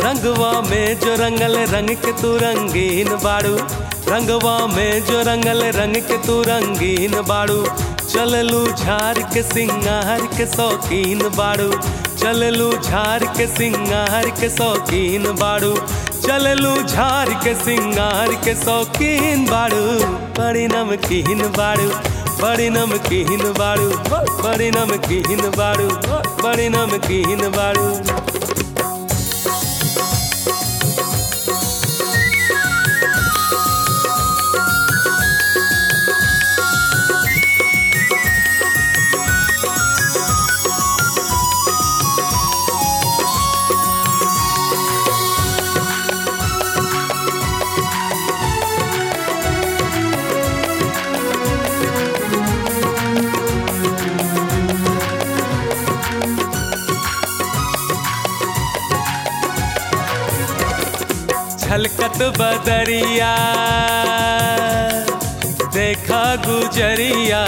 रंगवा में जो रंगल रंग के तू रंगीन बाड़ू रंगवा में जो रंगल रंग के तू रंगीन बाड़ू चललू झार के सिंगार के शौकीन बाड़ू चललू झार के सिंगार के शौकीन बाड़ू चललू झार के सिंगार के शौकीन बाड़ू बड़ी नमकीन बाड़ू बड़ी नमकीन बाड़ू बड़ी नमकीन बाड़ू बड़ी नमकीन बाड़ू छलकत बदरिया देखा गुजरिया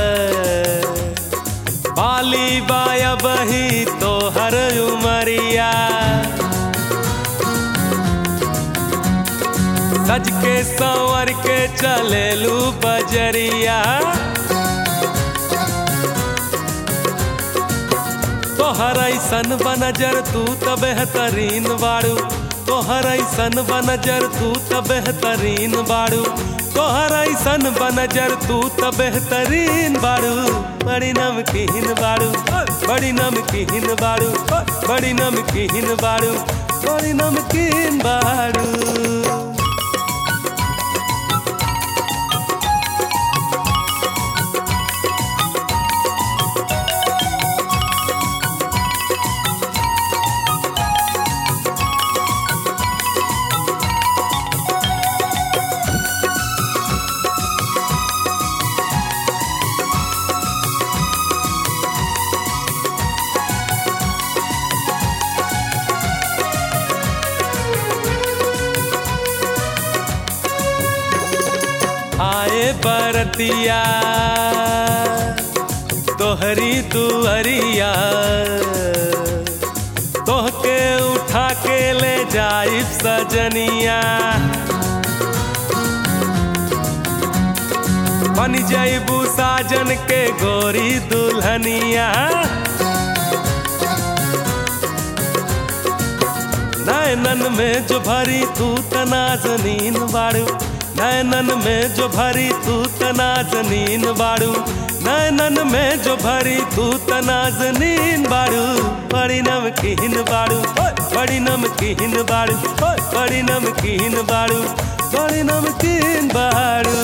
बाली बाया बही तो हर उमरिया सज के संवर के चलेलू बजरिया तोहर ऐसन बनजर तू त बेहतरीन बाड़ू तोहर ऐसन बनजर तू त बेहतरीन बाड़ू तोहर ऐसन बनजर तू त बेहतरीन बाड़ू बड़ी नमकीन बाड़ू बड़ी नमकीन बाड़ू बड़ी नमकीन बाड़ू बड़ी नमकीन बाड़ू आए बरतिया तोहरी दुअरिया तोहके उठा के ले जाइब सजनिया बन जाइबू साजन के गोरी दुल्हनिया नैनन में जो भरी तू तनाजनीन बाड़ू नैनन में जो भरी तू तनाजनीन बाड़ू नैनन में जो भरी तू तनाजनीन बाड़ू बड़ी नमकीन बाड़ू बड़ी नमकीन बाड़ू बड़ी नमकीन बाड़ू बड़ी नमकीन बाड़ू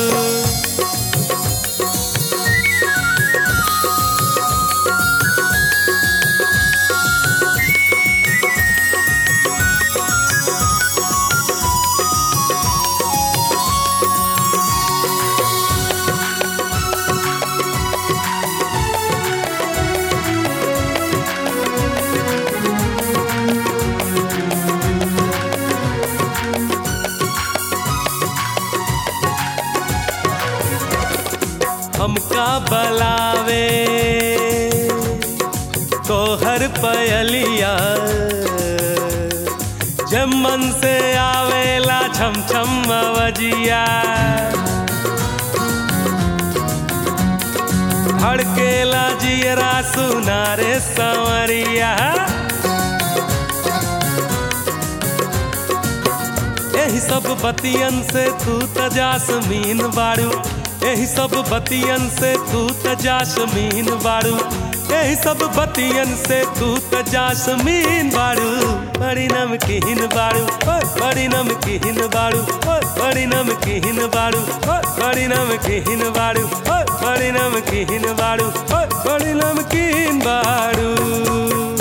हमका बलावे तोहर पयलिया जब मन से आवेला छम छम अवजिया धड़केला जियरा सुनारे संवरिया यही सब बतियन से तू तजासमीन बाड़ू यही सब बतियन से तू तजासमीन बाड़ू यही सब बतियन से तू तजासमीन बाड़ू बड़ी नमकीन बाड़ू बड़ी नमकीन बाड़ू बड़ी नमकीन बाड़ू बड़ी नमकीन बाड़ू बड़ी नमकीन बाड़ू बड़ी नमकीन बाड़ू